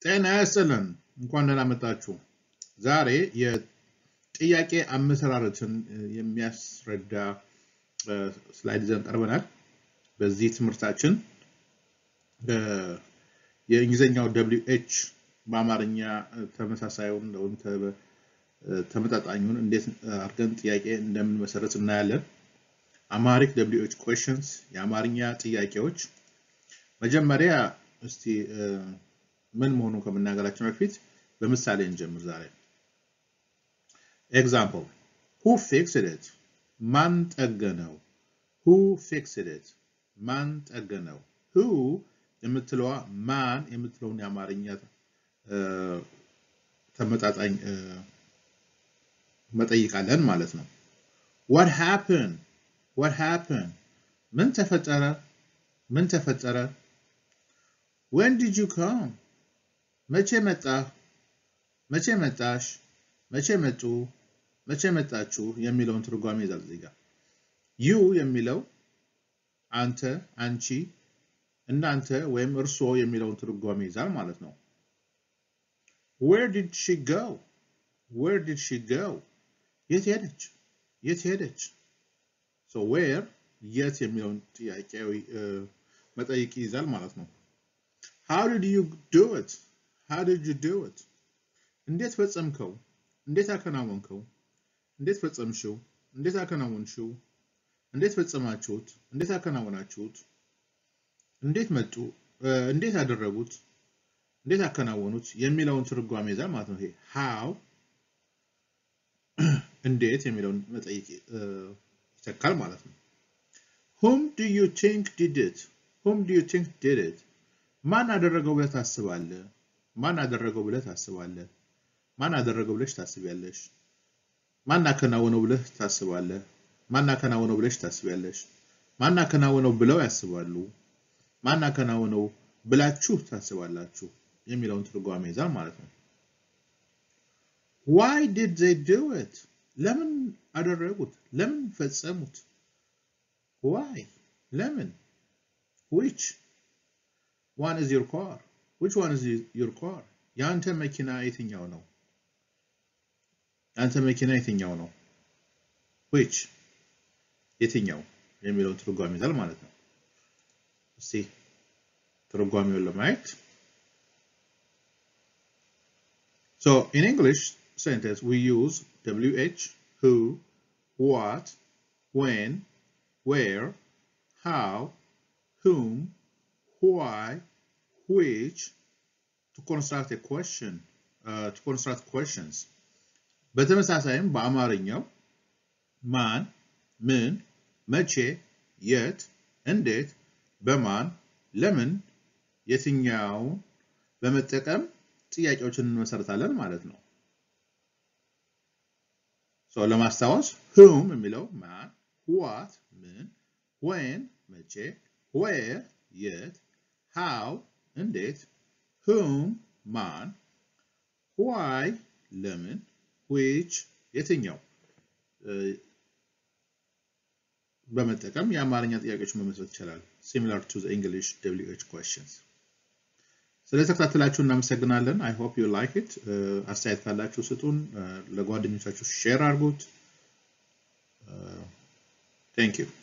ጤና ይስጥልን እንኳን ደህና መጣችሁ። ዛሬ የጥያቄ አመሰራረትን የሚያስረዳ እ፣ ስላይድ ይዘን ቀርበናል። በዚህ ትምህርታችን እ፣ የእንግሊዝኛው ደብሊው ኤች በአማርኛ እ፣ ተመሳሳዩን ወይም ተ- እ፣ ተመጣጣኙን እንዴት አድርገን ጥያቄ እንደምንመሰረት እናያለን። አማሪክ ደብሊው ኤች ኩዌሽንስ የአማርኛ ጥያቄዎች መጀመሪያ እስቲ እ፣ ምን መሆኑን ከመናገራችን በፊት በምሳሌ እንጀምር ዛሬ። ኤግዛምፕል ሁ ፊክስድ ኢት ማን ጠገነው? ሁ ፊክስድ ኢት ማን ጠገነው? ሁ የምትለዋ ማን የምትለውን የአማርኛ እ፣ ተመጣጣኝ እ፣ መጠይቃለን ማለት ነው። what happened what happened ምን ተፈጠረ? ምን ተፈጠረ? when did you come መቼ መጣህ? መቼ መጣሽ? መቼ መጡ? መቼ መጣችሁ? የሚለውን ትርጓሜ ይዛል እዚህ ጋር። ዩ የሚለው አንተ፣ አንቺ፣ እናንተ ወይም እርስዎ የሚለውን ትርጓሜ ይዛል ማለት ነው። where did she go where did she go የት ሄደች? የት ሄደች? so where የት የሚለውን ጥያቄያዊ እ፣ መጠይቅ ይይዛል ማለት ነው። how did you do it how did you do it እንዴት ፈጸምከው? እንዴት አከናወንከው? እንዴት ፈጸምሽው? እንዴት አከናወንሽው? እንዴት ፈጸማችሁት? እንዴት አከናወናችሁት? እንዴት መጡ? እ፣ እንዴት አደረጉት? እንዴት አከናወኑት? የሚለውን ትርጓሜ ይዛል ማለት ነው። ይሄ how እንዴት የሚለውን መጠይቅ እ፣ ይተካል ማለት ነው። whom do you think did it whom do you think did it ማን አደረገው ብለህ ታስባለህ? ማን አደረገው ብለህ ታስባለህ? ማን አደረገው ብለሽ ታስቢያለሽ? ማን አከናወነው ብለህ ታስባለህ? ማን አከናወነው ብለሽ ታስቢያለሽ? ማን አከናወነው ብለው ያስባሉ? ማን አከናወነው ብላችሁ ታስባላችሁ? የሚለውን ትርጓሜ ይዛል ማለት ነው። why did they do it ለምን አደረጉት? ለምን ፈጸሙት? why ለምን which one is your car which one is your car የአንተ መኪና የትኛው ነው? የአንተ መኪና የትኛው ነው? which የትኛው የሚለውን ትርጓሜ ይዛል ማለት ነው። እስቲ ትርጓሜውን ለማየት So in English sentence, we use WH, who, what, when, where, how, whom, why, which to construct a question, uh, to construct questions. በተመሳሳይም በአማርኛው ማን፣ ምን፣ መቼ፣ የት፣ እንዴት፣ በማን፣ ለምን፣ የትኛውን በመጠቀም ጥያቄዎችን እንመሰርታለን ማለት ነው። ሶ ለማስታወስ whom የሚለው ማን፣ what ምን፣ when መቼ፣ where የት፣ how እንዴት፣ whom ማን፣ why ለምን፣ which የትኛው እ፣ በመጠቀም የአማርኛ ጥያቄዎችን መመስረት ይቻላል። similar to the English WH questions ስለተከታተላችሁ እናመሰግናለን። አይ ሆፕ ዩ ላይክ ኢት። አስተያየት ካላችሁ ስጡን፣ እ፣ ለጓደኞቻችሁ ሼር አድርጉት። ቴንክ ዩ